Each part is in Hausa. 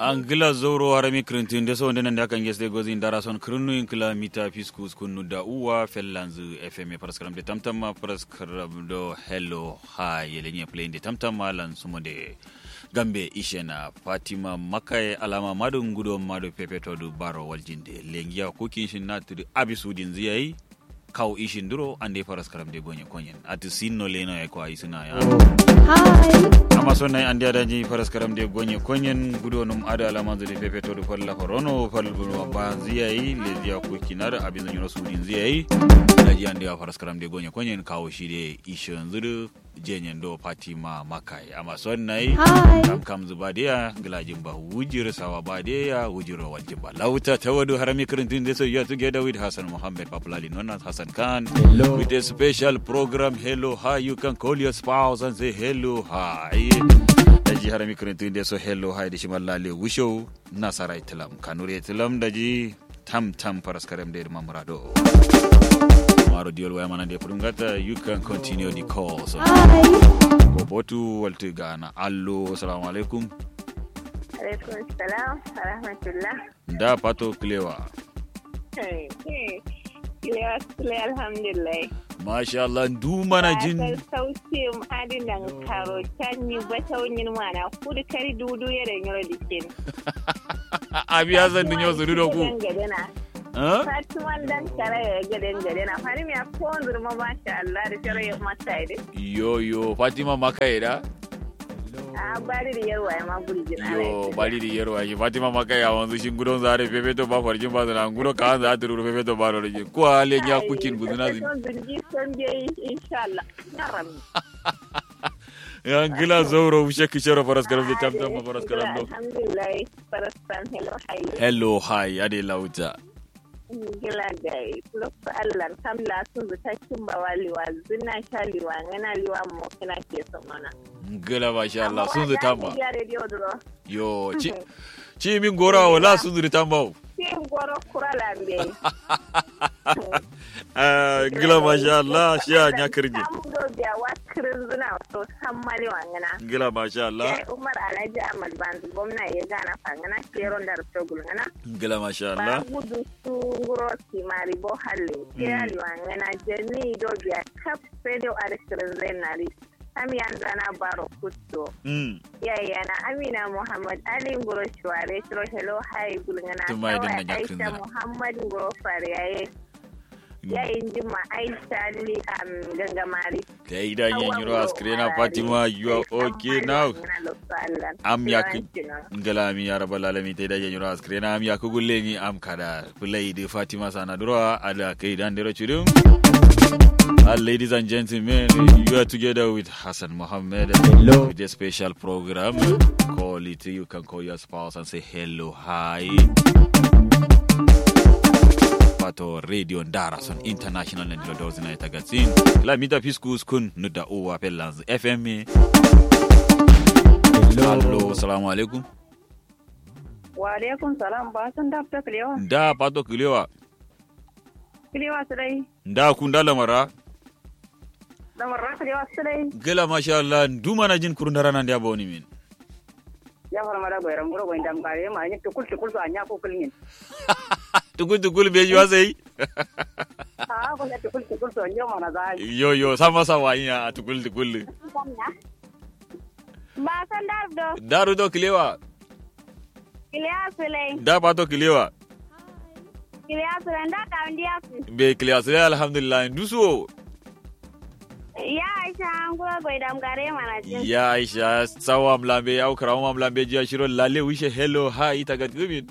angila zoro harami krintin de so ndenen da kan gesde gozi ndara son krinu inkla mita fiskus kunu da uwa fellanzu fm paraskram de tamtama paraskram do hello ha yelenye play de tamtama lan sumode gambe ishena fatima makai alama madun gudo mado pepeto du baro waljinde lengiya kukin shin natudu abisudin ziyai kaw ishin duro ande paraskram de gonye konyen ati sinno leno e ko ay sina ya Hi. amma son nayi andi adaji paraskaram de gonye konyen gudo num ada alamanzo de pepeto do falla ko rono fal buno ba ziyai le ziya ko kinar abin zanyo sudin ziyai daji andi wa paraskaram de gonye konyen kawo shi de ishin zuru jenyen do fatima makai amma son nayi Hi. kam kam zuba dia glajin ba wujir sawa ba dia wujiro wajin ba lauta tawadu harami kirintin de so you are together with Hassan Muhammad Papulali known as Hassan Khan Hello. with a special program hello hi you can call your spouse and say hello hi daji harami kirintin de so hello hi da shi mallale wusho nasara itilam kanure itilam daji tam tam paraskarem de mamrado maro diol waya mana de pudungata you can continue the call so Hi. ko botu walti gana allo assalamu alaikum alaikum salam wa rahmatullah da pato klewa Kilewa sule alhamdulillah. masha Allah du mana jin Ba sauke mu adin nan karo can ni ba taunin mana kudu kari dudu ya da nyoro dikin. abi ya zan dinyo su do ku Gadena. ha Fatuman dan kare ya gaden gadena. Fari mi ko zurma masha Allah da tare ya mata ide. yo yo fatima makaida A bari da yarwa ya ma burjin yo bali di yero ayi fatima makaya wanzu shin gudon zare pepe to ba farjin ba zana gudo ka za ta ruru pepe to ba ruru ji ko ale nya kukin guduna zin Son zirgi son je insha Allah. Ya rabbi. ya gila zauro ushe kishero faras karam de tam tam faras karam do Alhamdulillah. Farastan hello hayi. hello hi ade lauta gila da lokacin Allah kam la sun zuta kin ba waliwa zina sha liwa ngana liwa mo kina ke son mana gila masha Allah sun zuta ma ya radio duro yo ci ci min gora wala sun zuta ma kin goro kura lambe Ah, gila masha Allah shi ya nya kirji sam do biya wa kirin zina to san mali wangana gila masha Allah ya Umar Alhaji Ahmad Banzu gwamna ya gana fangana keron da rufto gulngana gila masha ba Allah gudu su nguro kimari bo halle ya liwangana jeni do biya kap radio arkirin zainari am yanzana baro kutto mm yayana amina muhammad ali ngoro shuware shiro hello hai gulngana Tumai din na Kawai jakin aisha zina. muhammad ngoro fariyaye yayin jima aisha li am gangamari kai da yin yiro askrena Fatima you are okay now am ya ki ngala mi ya rabbal alamin tay da yin yiro askrena am ya ku gulle ni am kada play de Fatima sana duro ada kai dan dero chudum Uh, ladies and gentlemen, you are together with Hassan Mohammed Hello. with a special program. Call it, you can call your spouse and say hello, hi. Pato Radio Darason International and Lodos in Itagazin. La mita fiskus kun nuda uwa pelans FM. Hello, salamu alaikum. wa alaikum salam ba san da ta kilewa Da pato kilewa. kilewa su dai Da kun da lamara. da marra kilewa su dai Gela masha Allah, duma na jin kurundara nan da boni min. ya fara mara goyran guro goyin dam kare ma ni tukul tukul so anya ko kulmin Tukul tukul beji wasai. a ko ya tukul tukul so nyo mana za Yo yo sama sawa ina a tukul tukul. ba san da do Daru do kilewa. kilewa su dai Da pato kilewa. kilewa su dai da ka ndiya su Be kilewa sai alhamdulillah duso. ya aisha an guro goyin dam kare mana jin Ya Aisha sawa mlambe au karawa mlambe jia shiro lale wishe hello hi itagat gumin.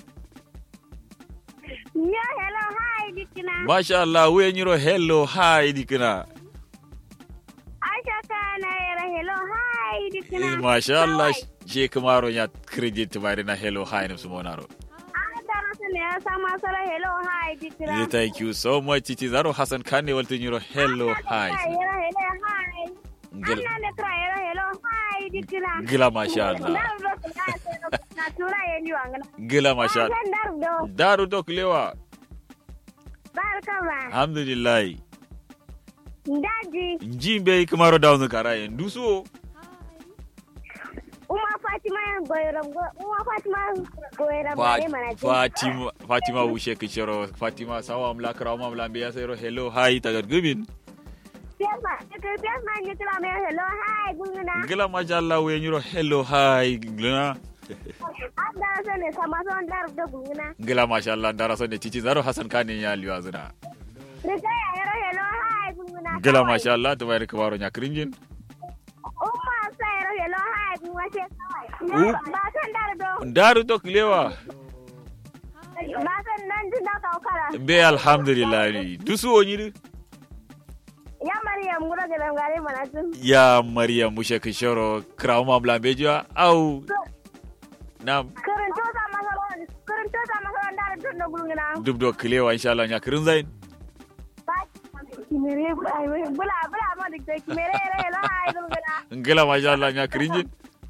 yo hello hi dikina Masha Allah we nyiro hello hi dikina. aisha kana yara hello hi dikina Masha Allah je kamaro ya credit bari na hello hi na sumonaro. an da rasu ne ya sama sara hello hi dikina Yeah, Thank you so much. It is Aro Hassan Kane walto nyiro hello hi. yara hello hi Gila, Ana ne kira yara hello hi dikina gila masha Allah. Dar do na tura yeni wangana Gila masha Allah. San dar do Daru do kilewa. barka ba Alhamdulillah. daji Njimbe kamaro down karaye. Duso. uma Fatima goyoram go uwa Fatima goyoram bare mana Fa- Fatima Fatima wushe kishero Fatima sawa mla kra ma mla biya sayro hello hi tagar gubin Piasma ke piasma ni kila me hello hi gunguna gila masha Allah we nyiro hello hi gila Ada so ne sama so ndar do gunguna gila masha Allah dara so ne cici zaro Hassan Kane ya liwa zuna Rika ya yaro hello hi gunguna gila masha Allah to bayar kabaro nya kringin Umma sa yaro hello hi gunguna ce U- Ba san dar do daru to kilewa ba san nan jin da ka kara be alhamdulillah ni dusu onyiri Ya Maryam gura ga gare mana tun ya Maryam mushe kishero kra ma mla beja au na Karanto sa masaron karanto sa masaron dar do do gunguna dub do kilewa insha Allah nya krin zain Kimere bula bula ma dik kimere hello hi gunguna gila masha Allah nya kringin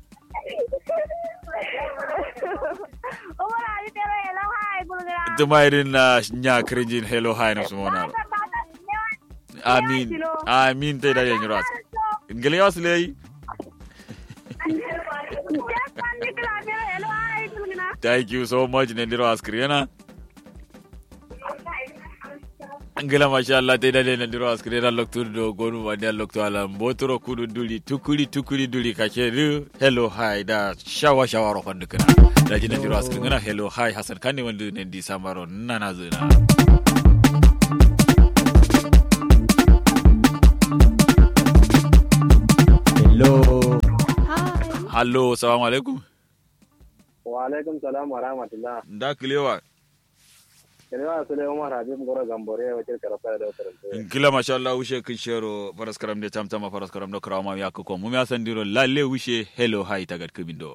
Umar Ali pero hello hi gunguna tumairin na nya kringin hello hi na sumona amin amin te da yanyu ras ngele yaslei thank you so much ne ndiro askriena ngela masha Allah te da ne ndiro askriena loktur do gonu wani lokto ala mbotoro kudu duli tukuli tukuli duli kacheru hello hi da shawa shawa ro fandu kana da jina ndiro askriena hello hi hasan kani wandu ne di samaro nana zuna Hello. Hi. hallo assalamu alaikum wa alaikum salam wa rahmatullah da kilewa kelewa sule umar habib goro gambore wa kirkara fara da wata kila masha Allah wushe kin shero faras karam de tam tama faras karam do krawma ya ko mu ya sandiro lalle wushe hello hi tagat kubindo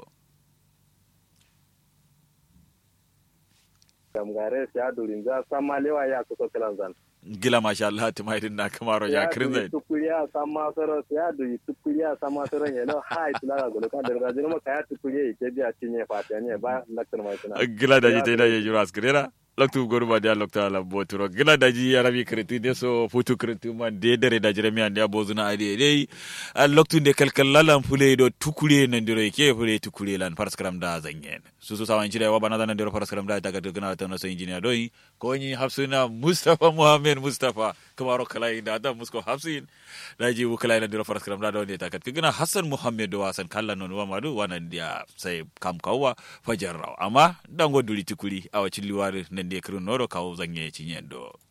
gamgare ya durin za sama lewa ya kusa kilan zan gila masha Allah tumai din na kamaro ya kirin zai tukuriya sama soro ya duri tukuriya sama soro ne no hai tulaga golo kan da rajin maka ya tukuriya ke biya cinye fatiya ne ba laktar mai tuna gila da ji te da ye jura askrera loktu goru ba dia lokta la boturo gila da ji ya rabi kretu de so futu kretu man de dere da jere mi ande abozuna ade dai a loktu de kalkal lalan fule do tukure nan dire ke fule tukure lan faras karam da zanyen su su sawan cire wa bana nan dire faras karam da ta ga gana ta no so engineer doi ko ni hafsuna mustafa muhammed mustafa kamaro kala inda da musko hafsin da ji wu kala nan dire faras karam da do ne ta ga gana hasan muhammed do wasan kallan non wa madu wanan dia sai kam kawwa fajar raw amma dango duli tukuri a wacin liwari nan da kirin noro kawo zanye cinyen do